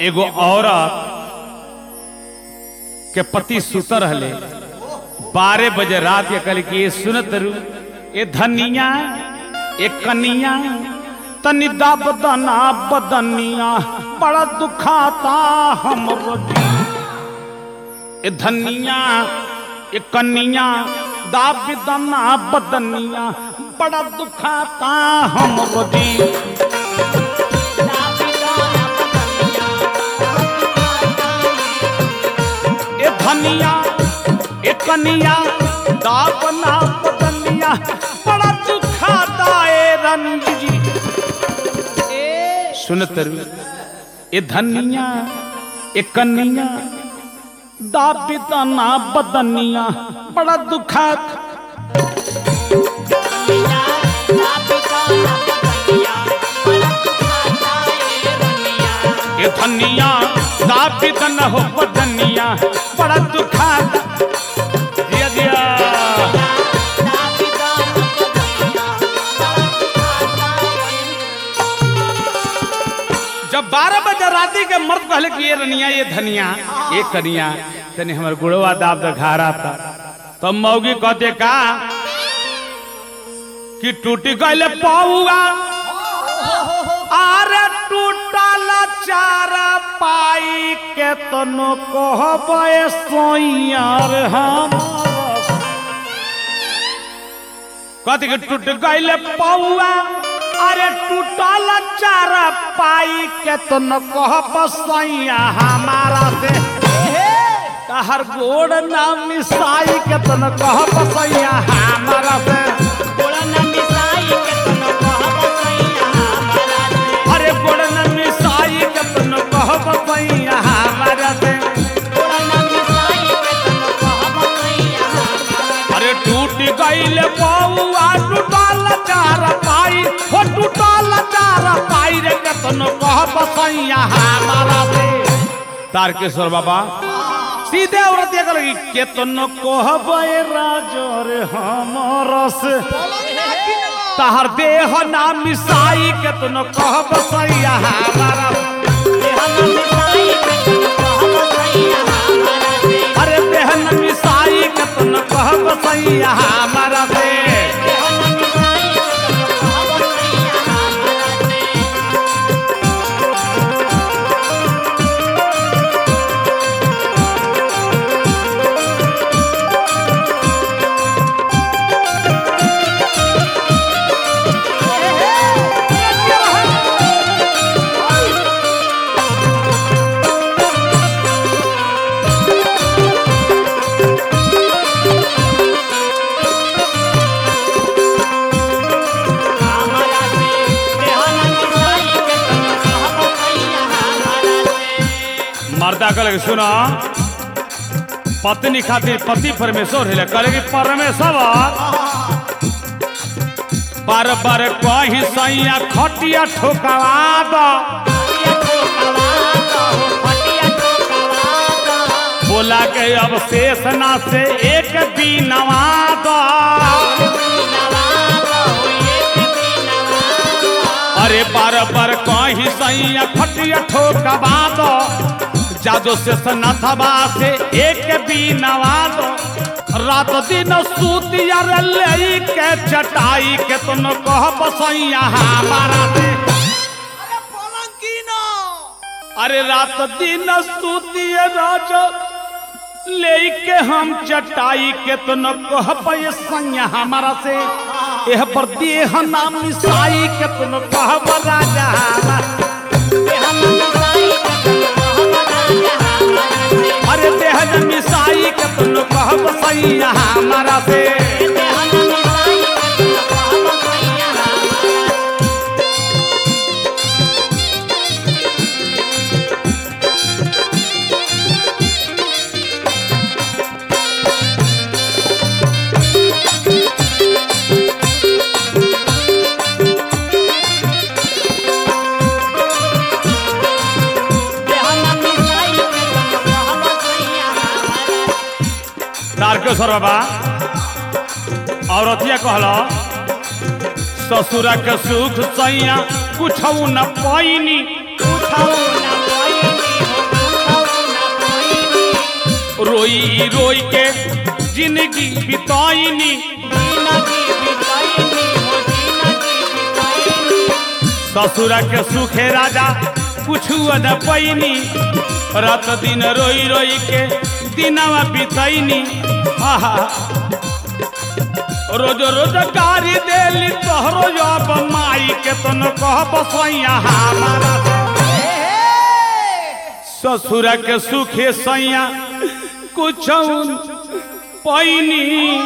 एगो औरत के पति सुत रहले बारह बजे रात के कल कि ये सुनत रू ये धनिया ये कनिया तनी बदना बदनिया बड़ा दुखाता हम ये धनिया ये कनिया दाबिदना बदनिया बड़ा दुखाता हम रोजी ए धनिया ए कनिया दाबना बदनिया बड़ा दुखाता ए रंजी जी सुनत रू ए धनिया ए कनिया दाबिदना बदनिया बड़ा दुखात ए धनिया दाबिदन हो बदनिया बड़ा दुखात जिया जिया जब बारह बजे राती के मर्द कहले कि ये रनिया ये धनिया ये कनिया तनी हमर गुड़वा दाब दिखा रहा था तो मौगी कहते का कि टूटी गईले पौआ अरे टूटल चारा पाई के तनो कहबे सोइयार हम कहते कि टूट गईले पौआ अरे टूटल चारा पाई के तो न कह बसैया हमारा से तहर गोड़ ना मिसाई के तो न कह बसैया हमारा से अरे गोड़ ना मिसाई के तो न कह बसैया हमारा से अरे टूट गईले पौआ टूटल चारा पाई हो टूटल चारा पाई रे के तो न कह बसैया हमारा से तारकेश्वर बाबा सीधे औरत ये लगी के तो न कहबे राजर हमर से तहर देह ना मिसाई के तो न कहब सैया हमारा अरे देह न मिसाई के तो न कहब सैया हमारा से मर्दा कल सुना पत्नी खातिर पति परमेश्वर है कहे कि परमेश्वर बार बार कही सैया खटिया ठोकवा दो बोला के अब शेष ना से एक बीनवा दो अरे बार बार कही सैया खटिया ठोकवा दो जादो से सनाथवा से एक बीनवा दो रात दिन सूतिया ले के चटाई के तुम कह बसैया हमारा से अरे रात दिन सूतिया राज ले के हम चटाई के तो न कह पैसैया हमारा से एह पर देह नाम मिसाई के तो न कह राजा अरे देह न मिसाई के तो न कह पैसैया हमारा से तारकेश्वर बाबा औरतिया कहल ससुरा के सुख सैया कुछ न पैनी रोई रोई के जिंदगी बिताईनी जिंदगी बिताईनी हो जिंदगी बिताईनी ससुर के सुखे राजा कुछु न पैनी रात दिन रोई रोई के दिनवा बितैनी आहा रोज रोज गारी देली तोहरो जब माई के तन कह बसैया हमारा ससुर के सुखे सैया कुछ पैनी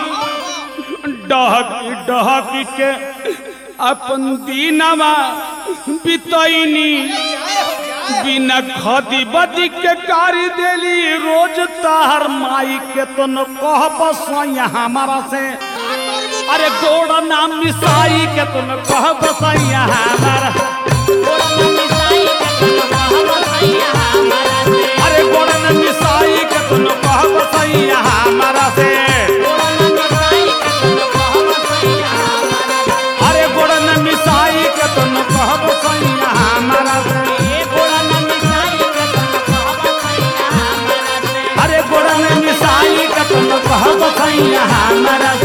डहकी डहकी के अपन दीनवा बितैनी बिना खदी बदी के कारी देली रोज तार माई के तो न कह बसैया हमारा से अरे गोड़ नाम मिसाई के तो न कह बसैया हमारा गोड़ में मिसाई के तन कहब सैया हमारा से अरे गोड़ नाम मिसाई के तो न कह बसैया हमारा से गोड़ में मिसाई के तन कहब सैया हमारा से अरे गोड़ नाम मिसाई के तो न कह बसैया हमारा से ए गोड़ में मिसाई के तन कहब सैया हमारा से अरे गोड़ नाम मिसाई के तो न कह बसैया हमारा